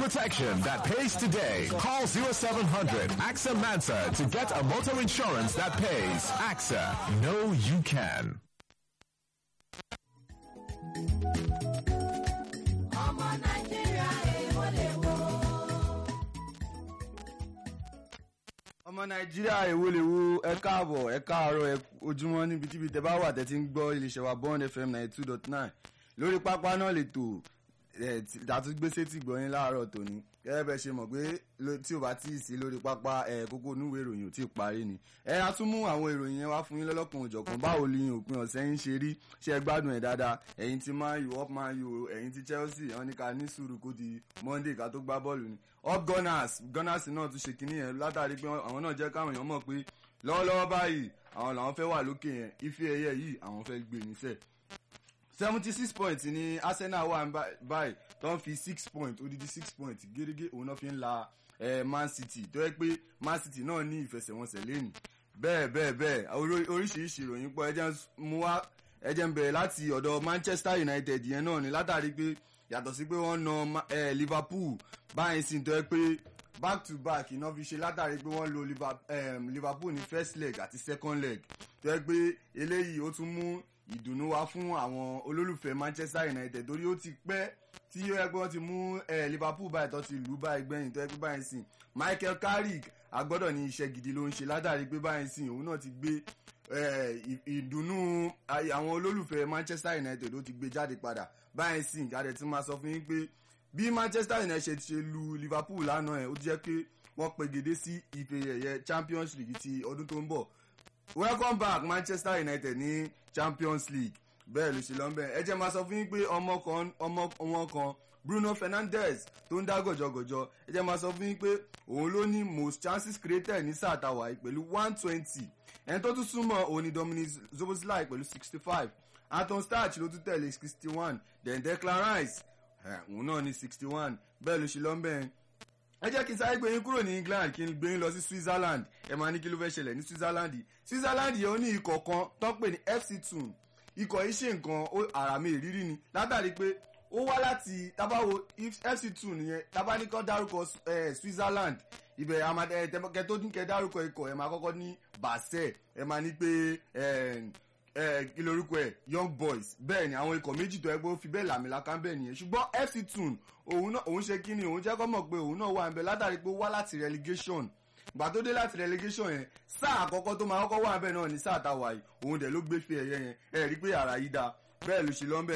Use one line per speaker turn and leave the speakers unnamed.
protection that pays today. Call 0700 AXA Mansa to get a motor insurance that pays. AXA, know you can.
ọmọ nàìjíríà èèwọ̀ lè wo.
ọmọ nàìjíríà èwo lè wo ẹ káàbọ̀ ẹ káàárọ̀ ẹ ojúmọ́ níbikíbi tẹ bá wà tẹ́tí ń gbọ́ iléeṣẹ́ wa bond fm ninety two dot nine lórí pápá náà lè tò ẹ àtúgbèsè tí gbọ́yìn láàárọ̀ tòní gẹ́gẹ́ bẹ́ẹ̀ ṣe mọ̀ pé lo- tí o bá tí ì sí lórí pápá ẹ kókó onúwèé ìròyìn ò tí ì parí ni ẹ á tún mú àwọn ìròyìn yẹn wá fún yín lọ́lọ́kan òjọ̀kan báwo ni òpin ọ̀sẹ̀ yín ṣe rí ṣe ẹ gbádùn ẹ̀ dáadáa ẹ̀yin ti man u up man u ẹ̀yin ti chelsea wọn ní ká ní sùúrù kó di monday ká tó gbá bọ́ọ̀lù ni up gunners gunners náà tún ṣe kinní yẹn látàrí pé àwọn náà jẹ́ káwọn èèyàn mọ̀ pé lọ́wọ́lọ́wọ́ báyìí àwọn làwọn fẹ́ wà lókè yẹn ife ẹ̀yẹ yìí àwọn fẹ́ gbé níṣẹ́ seventy six points ni arsenal wà ní bá- báyìí tó ń fi six points odidi six points gẹ́gẹ́ òun náà fi ń la eh, man city tó yẹ pé man city náà ní ìfẹsẹ̀wọnsẹ̀ lẹ́nu bẹ́ẹ̀ bẹ́ẹ̀ bẹ́ẹ̀ orí- oríṣiríṣi ìròyìn pọ̀ ẹjẹ́ ń s- mú wá ẹjẹ́ ń bẹ̀rẹ̀ láti ọ̀dọ̀ manchester united yẹn náà ni látàrí pé yàtọ̀ sí pé wọ́n na Ma- eh, liverpool báyìí sì tó yẹ pé back to back iná fi ṣe látàrí pé wọ́n lo Liver- em, liverpool ní first leg àti second leg tó yẹ pé eléyìí ó tún mú ìdùnnú wá fún àwọn olólùfẹ́ manchester united torí ó ti pẹ́ tí ó yẹ pé wọ́n ti mú eh, liverpool báyìí tó ti lù ú báyìí gbẹ̀yìn tó yẹ pé báyìí sìn michael carrick agbọ́dọ̀ ní iṣẹ́ gidi ló ń ṣe látàrí pé báyìí sìn òun náà ti gbé eh, ì- ìdùnnú ay- àwọn olólùfẹ́ manchester united ó ti gbé jáde padà báyìí sìn jáde tí máa sọ fún yín pé bí manchester united ṣe lu liverpool lánàá ẹ̀ ó jẹ́ pé wọ́n pegedé sí ife ẹ̀yẹ champions league ti ọdún tó ń bọ̀ welcome back manchester united ní champions league bẹ́ẹ̀ ló ṣe lọ bẹ́ẹ̀ ẹ jẹ́ máa sọ fún yín pé ọmọ kan ọmọ wọn kan bruno fernandes tó ń dá gọ̀jọ̀gọ̀jọ̀ ẹ jẹ́ máa sọ fún yín pé òun ló ní most chances created ní sáà tàwa yìí pẹ̀lú one twenty ẹni tó tún súnmọ́ òun ni dominic zoboslai pẹ̀lú sixty five anton starch ló tún tẹ̀lé sixty one then declan rice ẹ̀, òun náà ní sixty one bẹ́ẹ̀ ló ṣe lọ bẹ́ẹ̀ ẹ jẹ́ kí n sáré gbé yín kúrò ní england kí n gbé yín lọ sí switzerland ẹ máa ní kí ló fẹ́ ṣẹlẹ̀ ní switzerland switzerland yẹn ó ní ikọ̀ kan tó ń pè ní fc tun ikọ̀ yìí ṣe nǹkan ó- àràmì ìrírí ni látàrí pé ó wá láti tábàwo fc tun yẹn tábàníkọ́ dárúkọ eh, switzerland ibẹ̀ kẹ tó ní kẹ dárúkọ ikọ̀ ẹ máa kọ́kọ́ ní basel ẹ máa ní pé eh, eh, kí lorúkọ ẹ young boys bẹ́ẹ̀ ni àwọn ikọ̀ méjì tó ẹgbẹ́ ó fi bẹ́ẹ̀ làmìlaka bẹ́ẹ̀ nìyẹn ṣùgbọ́n fc tun òun náà òun ṣe kí ni òun jẹ́ kọ́ mọ̀ pé òun náà wà ń bẹ látàrí pé ó wá láti relegation gbà tó dé láti relegation yẹn sáà àkọ́kọ́ tó máa kọ́kọ́ wà ń bẹ náà ní sáà táwa yìí òun dẹ̀ ló gbé fi ẹ̀yẹ yẹn ẹ̀ rí pé àrà yìí da bẹ́ẹ̀ ló ṣe lọ́nbẹ̀